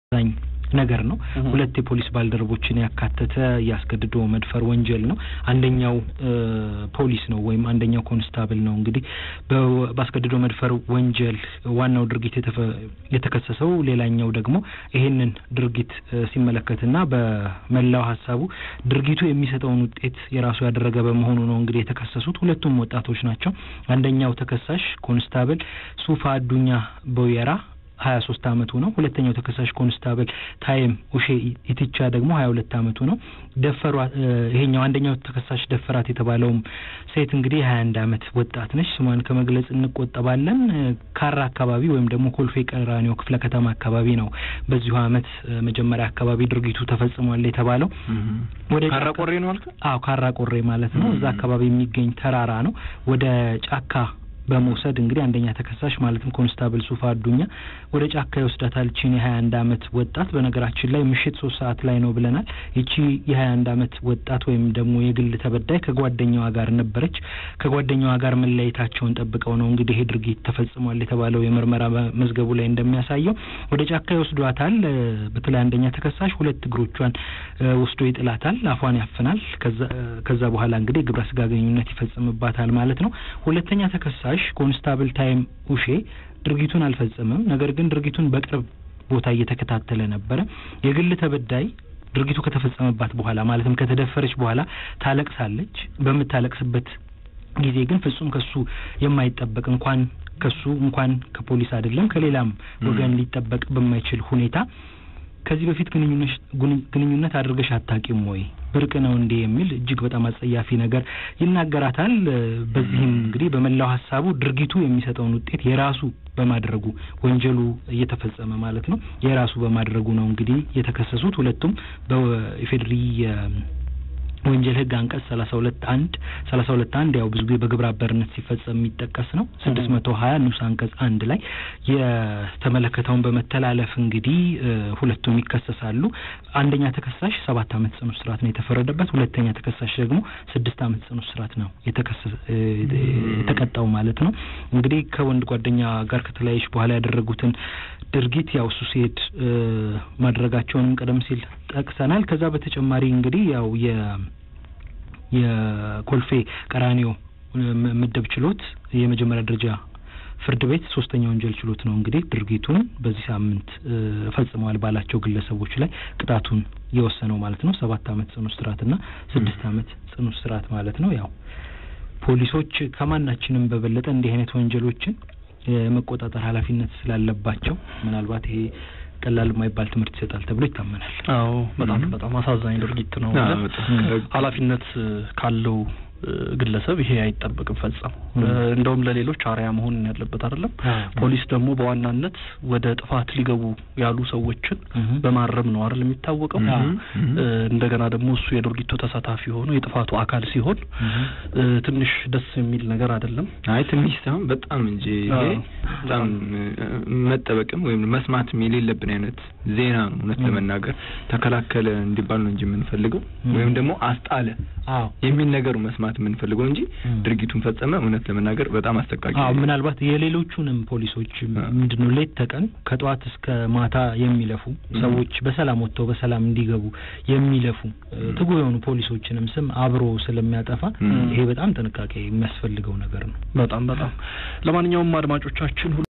አሳዛኝ ነገር ነው። ሁለት የፖሊስ ባልደረቦችን ያካተተ ያስገድዶ መድፈር ወንጀል ነው። አንደኛው ፖሊስ ነው ወይም አንደኛው ኮንስታብል ነው። እንግዲህ በአስገድዶ መድፈር ወንጀል ዋናው ድርጊት የተከሰሰው፣ ሌላኛው ደግሞ ይሄንን ድርጊት ሲመለከትና በመላው ሀሳቡ ድርጊቱ የሚሰጠውን ውጤት የራሱ ያደረገ በመሆኑ ነው እንግዲህ የተከሰሱት። ሁለቱም ወጣቶች ናቸው። አንደኛው ተከሳሽ ኮንስታብል ሱፋ አዱኛ ቦየራ ሀያ ሶስት አመቱ ነው። ሁለተኛው ተከሳሽ ኮንስታብል ታይም ኡሼ ኢትቻ ደግሞ ሀያ ሁለት አመቱ ነው። ደፈሯት ይሄኛው አንደኛው ተከሳሽ ደፈራት የተባለውም ሴት እንግዲህ ሀያ አንድ አመት ወጣት ነች። ስሟን ከመግለጽ እንቆጠባለን። ካራ አካባቢ ወይም ደግሞ ኮልፌ ቀራኒዮ ክፍለ ከተማ አካባቢ ነው በዚሁ አመት መጀመሪያ አካባቢ ድርጊቱ ተፈጽሟል የተባለው። ወደ ካራ ቆሬ ነው አልከ? አዎ ካራ ቆሬ ማለት ነው። እዛ አካባቢ የሚገኝ ተራራ ነው። ወደ ጫካ በመውሰድ እንግዲህ አንደኛ ተከሳሽ ማለትም ኮንስታብል ሱፋ አዱኛ ወደ ጫካ ይወስዳታል። ይቺን የሀያ አንድ አመት ወጣት በነገራችን ላይ ምሽት ሶስት ሰዓት ላይ ነው ብለናል። ይቺ የሀያ አንድ አመት ወጣት ወይም ደግሞ የግል ተበዳይ ከጓደኛዋ ጋር ነበረች። ከጓደኛዋ ጋር መለያየታቸውን ጠብቀው ነው እንግዲህ ይሄ ድርጊት ተፈጽሟል የተባለው የምርመራ መዝገቡ ላይ እንደሚያሳየው ወደ ጫካ ይወስዷታል። በተለይ አንደኛ ተከሳሽ ሁለት እግሮቿን ወስዶ ይጥላታል፣ አፏን ያፍናል። ከዛ በኋላ እንግዲህ ግብረ ስጋ ግንኙነት ይፈጽምባታል ማለት ነው። ሁለተኛ ተከሳሽ ኮንስታብል ታይም ኡሼ ድርጊቱን አልፈጸመም። ነገር ግን ድርጊቱን በቅርብ ቦታ እየተከታተለ ነበረ። የግል ተበዳይ ድርጊቱ ከተፈጸመባት በኋላ ማለትም ከተደፈረች በኋላ ታለቅሳለች። በምታለቅስበት ጊዜ ግን ፍጹም ከሱ የማይጠበቅ እንኳን ከሱ እንኳን ከፖሊስ አይደለም ከሌላም ወገን ሊጠበቅ በማይችል ሁኔታ ከዚህ በፊት ግንኙነት አድርገሽ አታቂም ወይ ብርቅ ነው እንዴ የሚል እጅግ በጣም አጸያፊ ነገር ይናገራታል። በዚህም እንግዲህ በመላው ሀሳቡ ድርጊቱ የሚሰጠውን ውጤት የራሱ በማድረጉ ወንጀሉ እየተፈጸመ ማለት ነው የራሱ በማድረጉ ነው እንግዲህ የተከሰሱት ሁለቱም በኢፌድሪ ወንጀል ሕግ አንቀጽ ሰላሳ ሁለት አንድ ሰላሳ ሁለት አንድ ያው ብዙ ጊዜ በግብረ አበርነት ሲፈጸም የሚጠቀስ ነው። ስድስት መቶ ሀያ ንዑስ አንቀጽ አንድ ላይ የተመለከተውን በመተላለፍ እንግዲህ ሁለቱም ይከሰሳሉ። አንደኛ ተከሳሽ ሰባት አመት ጽኑ እስራት ነው የተፈረደበት። ሁለተኛ ተከሳሽ ደግሞ ስድስት አመት ጽኑ እስራት ነው የተቀጣው ማለት ነው። እንግዲህ ከወንድ ጓደኛ ጋር ከተለያየች በኋላ ያደረጉትን ድርጊት ያው እሱ ሲሄድ ማድረጋቸውንም ቀደም ሲል ጠቅሰናል። ከዛ በተጨማሪ እንግዲህ ያው የ የኮልፌ ቀራኒዮ ምድብ ችሎት የመጀመሪያ ደረጃ ፍርድ ቤት ሶስተኛ ወንጀል ችሎት ነው እንግዲህ ድርጊቱን በዚህ ሳምንት ፈጽመዋል ባላቸው ግለሰቦች ላይ ቅጣቱን የወሰነው ማለት ነው። ሰባት አመት ጽኑ እስራትና ስድስት አመት ጽኑ እስራት ማለት ነው። ያው ፖሊሶች ከማናችንም በበለጠ እንዲህ አይነት ወንጀሎችን የመቆጣጠር ኃላፊነት ስላለባቸው ምናልባት ይሄ ቀላል የማይባል ትምህርት ይሰጣል ተብሎ ይታመናል። አዎ በጣም በጣም አሳዛኝ ድርጊት ነው። ኃላፊነት ካለው ግለሰብ ይሄ አይጠበቅም ፈጸም እንደውም ለሌሎች አርያ መሆን ያለበት አይደለም። ፖሊስ ደግሞ በዋናነት ወደ ጥፋት ሊገቡ ያሉ ሰዎችን በማረም ነው አይደል የሚታወቀው። እንደገና ደግሞ እሱ የድርጊቱ ተሳታፊ ሆኖ የጥፋቱ አካል ሲሆን ትንሽ ደስ የሚል ነገር አይደለም። አይ ትንሽ ሳይሆን በጣም እንጂ ይሄ በጣም መጠበቅም ወይም መስማትም የሌለብን አይነት ዜና ነው። እውነት ለመናገር ተከላከለ እንዲባል ነው እንጂ የምንፈልገው ወይም ደግሞ አስጣለ የሚል ነገሩ መስማት የምንፈልገው እንጂ ድርጊቱን ፈጸመ እውነት ለመናገር በጣም አስጠቃቂ። አዎ ምናልባት የሌሎቹንም ፖሊሶች ምንድነው ሌት ተቀን ከጠዋት እስከ ማታ የሚለፉ ሰዎች በሰላም ወጥተው በሰላም እንዲገቡ የሚለፉ ትጉ የሆኑ ፖሊሶችንም ስም አብሮ ስለሚያጠፋ ይሄ በጣም ጥንቃቄ የሚያስፈልገው ነገር ነው። በጣም በጣም ለማንኛውም አድማጮቻችን